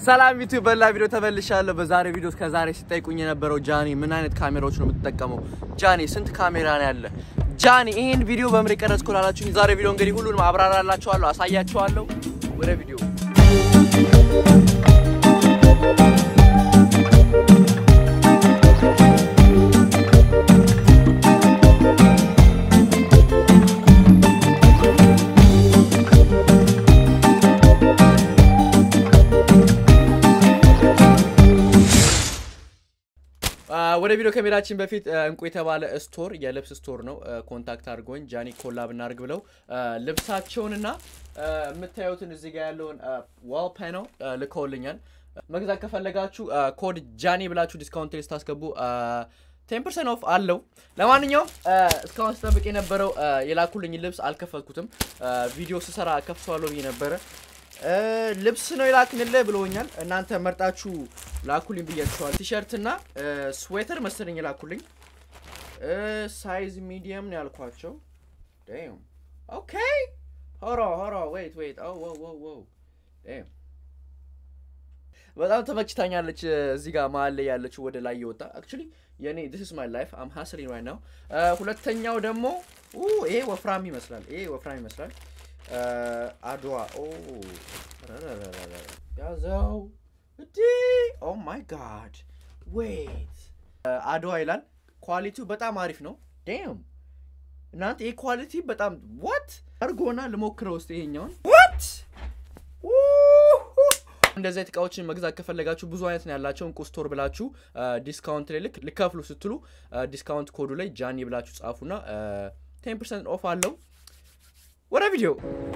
ሰላም ዩቲዩብ በላ ቪዲዮ ተመልሻለሁ። በዛሬ ቪዲዮ ከዛሬ ሲጠይቁኝ የነበረው ጃኒ ምን አይነት ካሜራዎች ነው የምትጠቀመው? ጃኒ ስንት ካሜራ ነው ያለ? ጃኒ ይህን ቪዲዮ በምን ቀረጽኩ ላላችሁኝ፣ ዛሬ ቪዲዮ እንግዲህ ሁሉንም አብራራላችኋለሁ፣ አሳያችኋለሁ። ወደ ቪዲዮ ወደ ቪዲዮ ከሜዳችን በፊት እንቁ የተባለ ስቶር የልብስ ስቶር ነው ኮንታክት አድርጎኝ ጃኒ ኮላብ እናድርግ ብለው ልብሳቸውንና የምታዩትን እዚህ ጋር ያለውን ዋል ፓነል ልከውልኛል። መግዛት ከፈለጋችሁ ኮድ ጃኒ ብላችሁ ዲስካውንት ሊስት ታስገቡ ቴን ፐርሰንት ኦፍ አለው። ለማንኛውም እስካሁን ስጠብቅ የነበረው የላኩልኝ ልብስ አልከፈትኩትም። ቪዲዮ ስሰራ ከፍተዋለሁ ብዬ ነበረ። ልብስ ነው የላክንልህ ብሎኛል። እናንተ መርጣችሁ ላኩልኝ ብያችኋል። ቲሸርት እና ስዌተር መሰለኝ የላኩልኝ። ሳይዝ ሚዲየም ነው ያልኳቸው። ዳም ኦኬ። ሆሮ ሆሮ ዌይት ዌይት ዳም በጣም ተመችታኛለች። እዚህ ጋር መሀል ላይ ያለችው ወደ ላይ የወጣ አክቹሊ የኔ ዲስ ኢዝ ማይ ላይፍ አም ሀስሊንግ ራይት ናው። ሁለተኛው ደግሞ ይሄ ወፍራም ይመስላል። ይሄ ወፍራም ይመስላል። አድዋ ያዘው እንዲ ኦ ማይ ጋድ ዌይት አድዋ ይላል። ኳሊቲው በጣም አሪፍ ነው። ዴም እናንተ ይህ ኳሊቲ በጣም ዋት አርጎና ልሞክረው ውስጥ ይሄኛውን ዋት እንደዚህ አይነት እቃዎችን መግዛት ከፈለጋችሁ ብዙ አይነት ነው ያላቸው። እንቁ ስቶር ብላችሁ ዲስካውንት ላይ ልክ ልከፍሉ ስትሉ ዲስካውንት ኮዱ ላይ ጃኒ ብላችሁ ጻፉና ቴን ፐርሰንት ኦፍ አለው። ወደ ቪዲዮ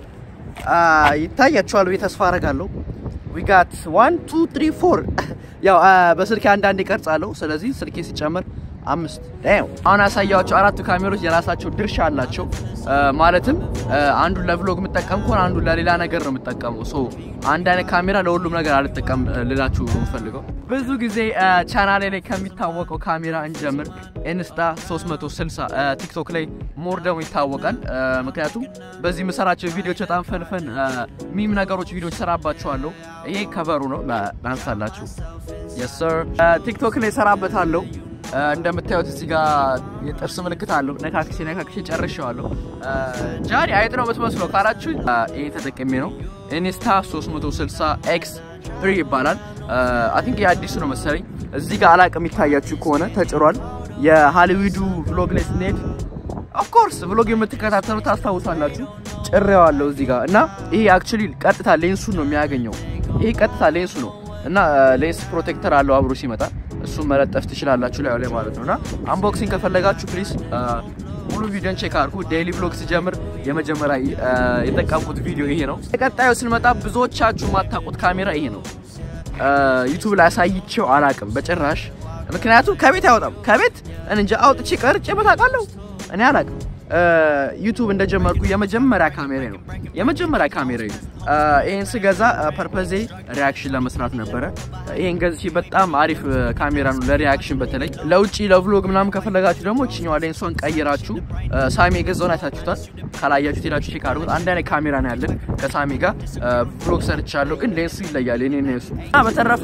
ይታያችኋል ብዬ ተስፋ አደርጋለሁ። ዊጋት ዋን ቱ ትሪ ፎር ያው በስልኬ አንዳንድ ይቀርጻለሁ። ስለዚህ ስልኬ ሲጨምር አምስት አሁን ያሳያቸው አራቱ ካሜሮች የራሳቸው ድርሻ አላቸው። ማለትም አንዱን ለቭሎግ የምጠቀም ከሆነ አንዱን ለሌላ ነገር ነው የምጠቀመው። ሶ አንድ አይነት ካሜራ ለሁሉም ነገር አልጠቀም ልላችሁ የምፈልገው። ብዙ ጊዜ ቻናሌ ላይ ከሚታወቀው ካሜራ እንጀምር። ኢንስታ 360 ቲክቶክ ላይ ሞር ደግሞ ይታወቃል። ምክንያቱም በዚህ የምሰራቸው ቪዲዮዎች በጣም ፈንፈን ሚም ነገሮች ቪዲዮች ሰራባቸዋለሁ። ይሄ ከበሩ ነው ላንሳላችሁ። የስ ሰር ቲክቶክ ላይ ሰራበታለሁ። እንደምታዩት እዚህ ጋር የጥርስ ምልክት አለው። ነካክሼ ነካክሼ ጨርሼዋለሁ። ጃኒ አይጥ ነው የምትመስለው ካላችሁ ይሄ ተጠቅሜ ነው። ኢንስታ 360 ኤክስ 3 ይባላል። አይ ቲንክ የአዲሱ ነው መሰለኝ። እዚህ ጋር አላቅም የሚታያችሁ ከሆነ ተጭሯል። የሃሊውዱ ቭሎግ ላይ ስንሄድ ኦፍኮርስ ቭሎግ የምትከታተሉ ታስታውሳላችሁ። ጭሬዋለሁ እዚህ ጋር እና ይሄ አክቹሊ ቀጥታ ሌንሱን ነው የሚያገኘው። ይሄ ቀጥታ ሌንሱ ነው እና ሌንስ ፕሮቴክተር አለው አብሮ ሲመጣ እሱን መለጠፍ ትችላላችሁ ላይ ላይ ማለት ነው። እና አንቦክሲንግ ከፈለጋችሁ ፕሊዝ ሙሉ ቪዲዮን ቼክ አድርጉ። ዴይሊ ቭሎግ ሲጀምር የመጀመሪያ የጠቀምኩት ቪዲዮ ይሄ ነው። ቀጣዩ ስንመጣ ብዙዎቻችሁ የማታውቁት ካሜራ ይሄ ነው። ዩቱብ ላይ አሳይቼው አላቅም በጭራሽ። ምክንያቱም ከቤት አይወጣም። ከቤት እንጃ አውጥቼ ቀርጬ በታውቃለሁ እኔ አላቅም። ዩቱብ እንደጀመርኩ የመጀመሪያ ካሜራ ነው የመጀመሪያ ካሜራ ነው። ይሄን ስገዛ ፐርፐዜ ሪያክሽን ለመስራት ነበረ። ይሄን ገዝቼ በጣም አሪፍ ካሜራ ነው ለሪያክሽን፣ በተለይ ለውጭ ለቭሎግ ምናምን ከፈለጋችሁ ደግሞ እችኛዋ ሌንሷን ቀይራችሁ ሳሚ የገዛውን አይታችሁታል። ካላያችሁት ሄዳችሁ ቼክ አድርጉት። አንድ አይነት ካሜራ ነው ያለን ከሳሚ ጋር ቭሎግ ሰርቻለሁ፣ ግን ሌንሱ ይለያል የኔ ነው የሱ። በተረፈ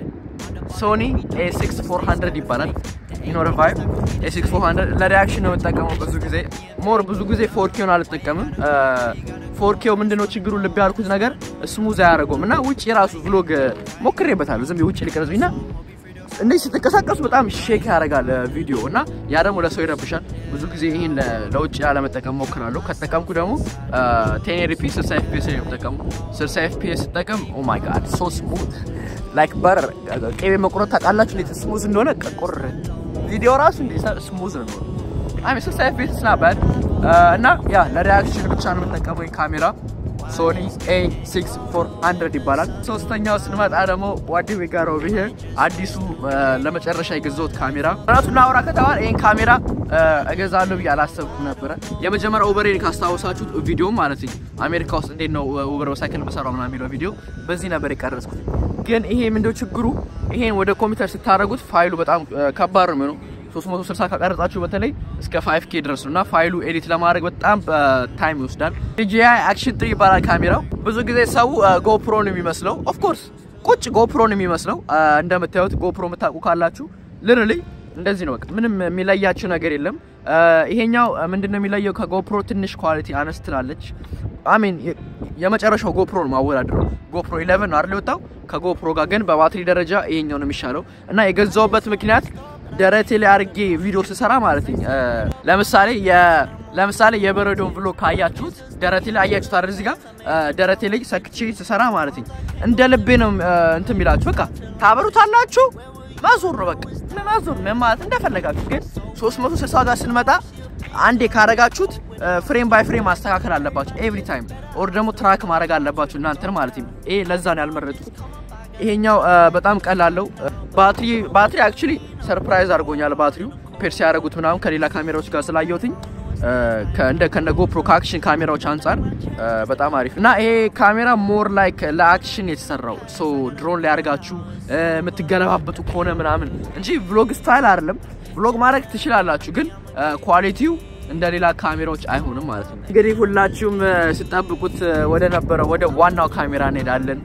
ሶኒ ኤ6 400 ይባላል ኢኖር ቫይብ ኤ6 400 ለሪያክሽን ነው የምጠቀመው። ብዙ ጊዜ ሞር ብዙ ጊዜ ፎርኬውን አልጠቀምም። ፎርኬው ምንድነው ችግሩ? ልብ ያልኩት ነገር ስሙዝ አያደርገውም እና ውጭ የራሱ ቭሎግ ሞክሬበታለሁ። ዝም ውጭ ሊቀረጽ እና እንደዚህ ስትንቀሳቀሱ በጣም ሼክ ያደርጋል ቪዲዮ እና ያ ደግሞ ለሰው ይረብሻል። ብዙ ጊዜ ይህን ለውጭ ያለመጠቀም ሞክራለሁ። ከተጠቀምኩ ደግሞ ቴኔሪፒ 60 ኤፍፒኤስ ነው የምጠቀሙ። 60 ኤፍፒኤስ ስጠቀም ኦ ማይ ጋድ ሶ ስሙዝ ላይክ በር ቅቤ መቁረጥ ታውቃላችሁ እንዴት ስሙዝ እንደሆነ ቁር ቪዲዮ ራሱ እንዴ ስሙዝ ነው አይ ሚስ ሳይፍ ቤት ስናባድ እና ያ ለሪያክሽን ብቻ ነው የምጠቀመው ካሜራ ሶኒ ኤ6 400 ይባላል። ሶስተኛው ስንመጣ ደግሞ ዋዲ ዊጋሮ ብሄር አዲሱ ለመጨረሻ የገዛሁት ካሜራ እውነቱን ላውራ ከተባለ ይህን ካሜራ እገዛለሁ ብዬ አላሰብኩም ነበረ። የመጀመሪያ ኡበሬን ካስታወሳችሁት ቪዲዮ ማለት ነው አሜሪካ ውስጥ እንዴት ነው ኡበር በሳይክል በሰራው ምናምን የሚለው ቪዲዮ በዚህ ነበር የቀረጽኩት። ግን ይሄ ምንድነው ችግሩ? ይሄን ወደ ኮምፒውተር ስታደርጉት ፋይሉ በጣም ከባድ ነው የሚሆነው 360 ከቀረጻችሁ በተለይ እስከ 5K ድረስ ነው እና ፋይሉ ኤዲት ለማድረግ በጣም ታይም ይወስዳል። DJI አክሽን 3 ይባላል ካሜራው። ብዙ ጊዜ ሰው ጎፕሮ ነው የሚመስለው። ኦፍ ኮርስ ቁጭ ጎፕሮን የሚመስለው እንደምታዩት ጎፕሮ የምታውቁ ካላችሁ ልርሊ እንደዚህ ነው። በቃ ምንም የሚለያችሁ ነገር የለም። ይሄኛው ምንድን ነው የሚለየው? ከጎፕሮ ትንሽ ኳሊቲ አነስ ትላለች። አሚን የመጨረሻው ጎፕሮ ነው ማወዳደረው። ጎፕሮ 11 ነው አይደል የወጣው። ከጎፕሮ ጋር ግን በባትሪ ደረጃ ይሄኛው ነው የሚሻለው እና የገዛውበት ምክንያት ደረቴ ላይ አድርጌ ቪዲዮ ስሰራ ማለት ነው። ለምሳሌ ለምሳሌ የበረዶን ብሎ ካያችሁት ደረቴ ላይ አያችሁት አይደል? እዚህ ጋር ደረቴ ላይ ሰክቼ ስሰራ ማለት ነው እንደ ልቤ ነው እንትን የሚላችሁ። በቃ ታበሩታላችሁ ማዞር ነው በቃ ማዞር ምን ማለት እንደፈለጋችሁ። ግን 360 ጋር ስንመጣ አንዴ ካረጋችሁት ፍሬም ባይ ፍሬም ማስተካከል አለባችሁ ኤቭሪ ታይም፣ ኦር ደግሞ ትራክ ማድረግ አለባችሁ እናንተን ማለት ነው። ይሄ ለዛ ነው ያልመረጡት። ይሄኛው በጣም ቀላለው ባትሪ ባትሪ አክቹሊ ሰርፕራይዝ አድርጎኛል። ባትሪው ፔር ሲያደርጉት ምናምን ከሌላ ካሜራዎች ጋር ስላየሁትኝ ከእንደ ከነ ጎፕሮ ከአክሽን ካሜራዎች አንጻር በጣም አሪፍ እና ይሄ ካሜራ ሞር ላይክ ለአክሽን የተሰራው ሶ ድሮን ላይ አድርጋችሁ የምትገለባበጡ ከሆነ ምናምን እንጂ ቭሎግ ስታይል አይደለም። ቭሎግ ማድረግ ትችላላችሁ፣ ግን ኳሊቲው እንደ ሌላ ካሜራዎች አይሆንም ማለት ነው። እንግዲህ ሁላችሁም ስጠብቁት ወደ ነበረው ወደ ዋናው ካሜራ እንሄዳለን።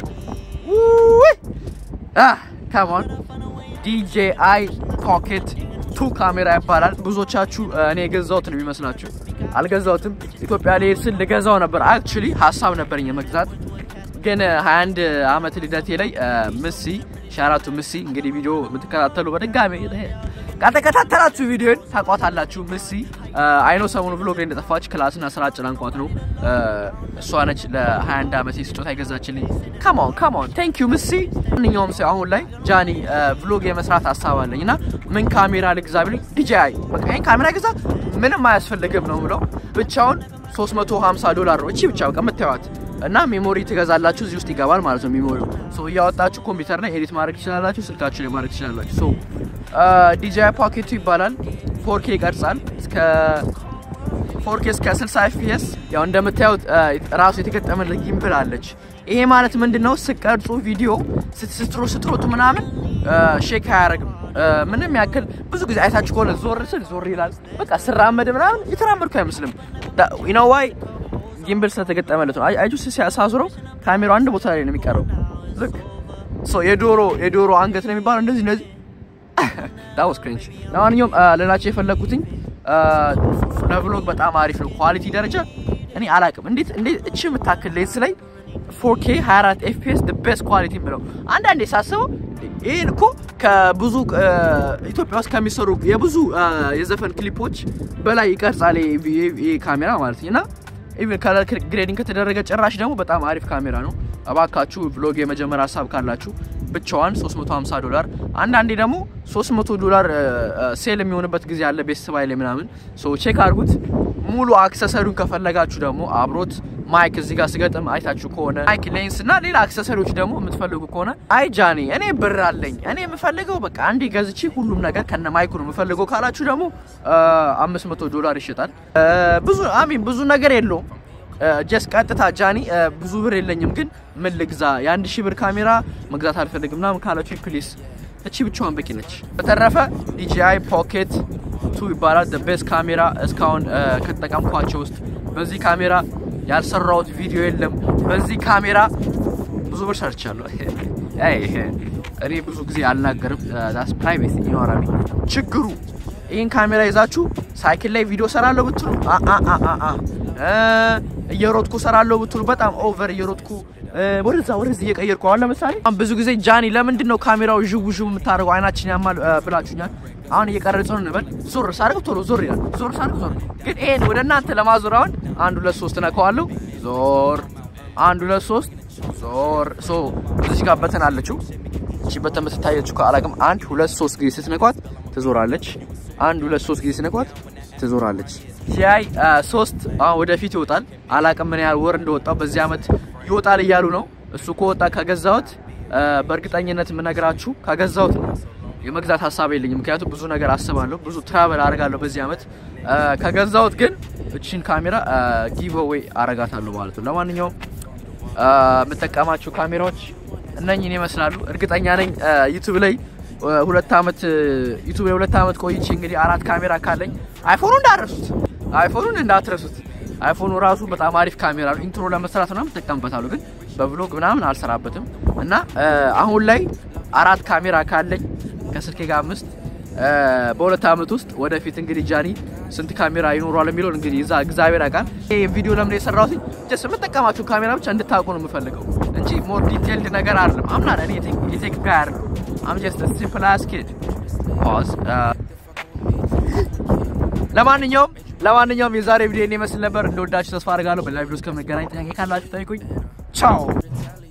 ከሞን ዲጄአይ ፖኬት ቱ ካሜራ ይባላል። ብዙዎቻችሁ እኔ የገዛሁት ነው የሚመስላችሁ። አልገዛሁትም። ኢትዮጵያ ልሄድ ስል ልገዛው ነበር። አክቹሊ ሀሳብ ነበረኝ የመግዛት ግን 21 ዓመት ልደቴ ላይ ምሲ ሻራቱ ምሲ እንግዲህ ቪዲዮ የምትከታተሉ በድጋሚ ካልተከታተላችሁ ቪዲዮን ታቋታላችሁ። ምሲ አይኖ ሰሞኑ ብሎግ ላይ እንደጠፋች ክላስና ስራ አጨናንቋት ነው። እሷ ነች ለ21 ዓመት ስጦታ የገዛችልኝ። ካሞን ካሞን ቴንክ ዩ ምሲ። ማንኛውም ሰው አሁን ላይ ጃኒ ብሎግ የመስራት ሀሳብ አለኝ እና ምን ካሜራ ልግዛ ቢሉኝ ዲጂአይ በቃ ይሄን ካሜራ ግዛ ምንም አያስፈልግም ነው ብለው ብቻውን 350 ዶላር ነው እቺ ብቻ በቃ የምታዩት እና ሜሞሪ ትገዛላችሁ እዚህ ውስጥ ይገባል ማለት ነው። ሜሞሪው ሶ እያወጣችሁ ኮምፒውተር ላይ ኤዲት ማድረግ ትችላላችሁ፣ ስልካችሁ ላይ ማድረግ ትችላላችሁ። ሶ ዲጂአይ ፖኬቱ ይባላል። ፎርኬ ይቀርጻል እስከ ፎርኬ እስከ 60 ኤፍፒኤስ። ያው እንደምታዩት ራሱ የተገጠመለት ጊምብል አለች። ይሄ ማለት ምንድነው? ስቀርጹ ቪዲዮ ስትስትሩ ስትሮጡ ምናምን ሼክ አያደርግም። ምንም ያክል ብዙ ጊዜ አይታችሁ ከሆነ ዞር ስል ዞር ይላል። በቃ ስራመድ ምናምን የተራመድኩ አይመስልም። ዩ ኖ ዋይ ጊምብል ስለተገጠመለት ነው። አይ ጁስ ሲያሳዝረው ካሜራው አንድ ቦታ ላይ ነው የሚቀረው። ልክ ሶ የዶሮ የዶሮ አንገት ነው የሚባለው እንደዚህ እንደዚህ ዳውስ ክሬንች። ለማንኛውም ሌላቸው የፈለኩትኝ ለቭሎግ በጣም አሪፍ ነው። ኳሊቲ ደረጃ እኔ አላቅም እንዴት እንዴት እቺ የምታክል ሌንስ ላይ 4K 24 FPS the best ኳሊቲ የምለው አንዳንዴ ሳስበው ይህን እኮ ከብዙ ኢትዮጵያ ውስጥ ከሚሰሩ የብዙ የዘፈን ክሊፖች በላይ ይቀርጻል ይሄ ካሜራ ማለት ነው እና ኢቨን ከለር ግሬዲንግ ከተደረገ ጭራሽ ደግሞ በጣም አሪፍ ካሜራ ነው። እባካችሁ ቭሎግ የመጀመር ሀሳብ ካላችሁ ብቻዋን 350 ዶላር አንዳንዴ ደግሞ 300 ዶላር ሴል የሚሆንበት ጊዜ አለ። ቤተሰብ ላይ ምናምን ሶ ቼክ አድርጉት። ሙሉ አክሰሰሪውን ከፈለጋችሁ ደግሞ አብሮት ማይክ እዚህ ጋር ስገጥም አይታችሁ ከሆነ ማይክ፣ ሌንስ እና ሌላ አክሰሰሪዎች ደግሞ የምትፈልጉ ከሆነ አይ ጃኒ እኔ ብር አለኝ እኔ የምፈልገው በቃ አንዴ ገዝቼ ሁሉም ነገር ከነ ማይኩ ነው የምፈልገው ካላችሁ ደግሞ 500 ዶላር ይሸጣል። ብዙ አሚን ብዙ ነገር የለውም። ጀስ ቀጥታ ጃኒ ብዙ ብር የለኝም ግን ምን ልግዛ የአንድ ሺህ ብር ካሜራ መግዛት አልፈልግም ምናምን ካላችሁ ፕሊስ እቺ ብቻዋን በቂ ነች። በተረፈ ዲጂአይ ፖኬት ቱ ይባላል። ቤስት ካሜራ እስካሁን ከተጠቀምኳቸው ውስጥ በዚህ ካሜራ ያልሰራሁት ቪዲዮ የለም። በዚህ ካሜራ ብዙ ብር ሰርቻለሁ። እኔ ብዙ ጊዜ አልናገርም፣ ዳስ ፕራይቬት ይኖራል። ችግሩ ይህን ካሜራ ይዛችሁ ሳይክል ላይ ቪዲዮ ሰራለሁ ብትሉ እየሮጥኩ ሰራለሁ ብትሉ በጣም ኦቨር እየሮጥኩ ወደዛ ወደዚህ እየቀየርኩ አሁን ለምሳሌ ብዙ ጊዜ ጃኒ ለምንድን ነው ካሜራው ዥው ዥው የምታደርገው አይናችን ያማል ብላችሁኛል። አሁን እየቀረጸ ነው እንበል ዞር ሳደርግ ቶሎ ዞር ይላል። ዞር ሳደርግ ዞር ግን ይሄን ወደ እናንተ ለማዞር አሁን አንድ ሁለት ሶስት ነካዋለሁ። ዞር አንድ ሁለት ሶስት ዞር ሶ እዚህ ጋር በተን አለችው። እቺ በተን የምትታየችው ከአላቅም አንድ ሁለት ሶስት ጊዜ ስትነኳት ትዞራለች። አንድ ሁለት ሶስት ጊዜ ስትነኳት ትዞራለች። ሲያይ ሶስት አሁን ወደፊት ይወጣል። አላቅም ምን ያህል ወር እንደወጣው በዚህ አመት ይወጣል እያሉ ነው። እሱ ከወጣ ከገዛሁት በእርግጠኝነት የምነግራችሁ ከገዛሁት ነው። የመግዛት ሀሳብ የለኝም፣ ምክንያቱም ብዙ ነገር አስባለሁ፣ ብዙ ትራቨል አደርጋለሁ በዚህ አመት። ከገዛሁት ግን እቺን ካሜራ ጊቭዌይ አረጋታለሁ ማለት ነው። ለማንኛውም የምጠቀማቸው ካሜራዎች እነኝን ይመስላሉ። እርግጠኛ ነኝ ዩቱብ ላይ ሁለት አመት ዩቱብ ላይ ሁለት አመት ቆይቼ እንግዲህ አራት ካሜራ ካለኝ አይፎኑ እንዳትረሱት፣ አይፎኑን እንዳትረሱት። አይፎኑ ራሱ በጣም አሪፍ ካሜራ ነው። ኢንትሮ ለመስራት ምናምን እጠቀምበታለሁ፣ ግን በብሎግ ምናምን አልሰራበትም። እና አሁን ላይ አራት ካሜራ ካለኝ ከስልኬ ጋር አምስት በሁለት ዓመት ውስጥ ወደፊት እንግዲህ ጃኒ ስንት ካሜራ ይኖሯል የሚለውን እንግዲህ እዛ እግዚአብሔር ያውቃል። ይህ ቪዲዮ ለምን የሰራሁት ጀስት የምጠቀማቸው ካሜራ ብቻ እንድታውቁ ነው የምፈልገው እንጂ ሞር ዲቴልድ ነገር አይደለም። አምና እኔ የቴክ ጋር አይደለም። አም ጀስት ሲምፕል አስ ኪድ ፖዝ። ለማንኛውም ለማንኛውም የዛሬ ቪዲዮ ይመስል ነበር። እንደወዳችሁ ተስፋ አድርጋለሁ። በሌላ ቪዲዮ እስከምንገናኝ ጥያቄ ካላችሁ ጠይቁኝ። ቻው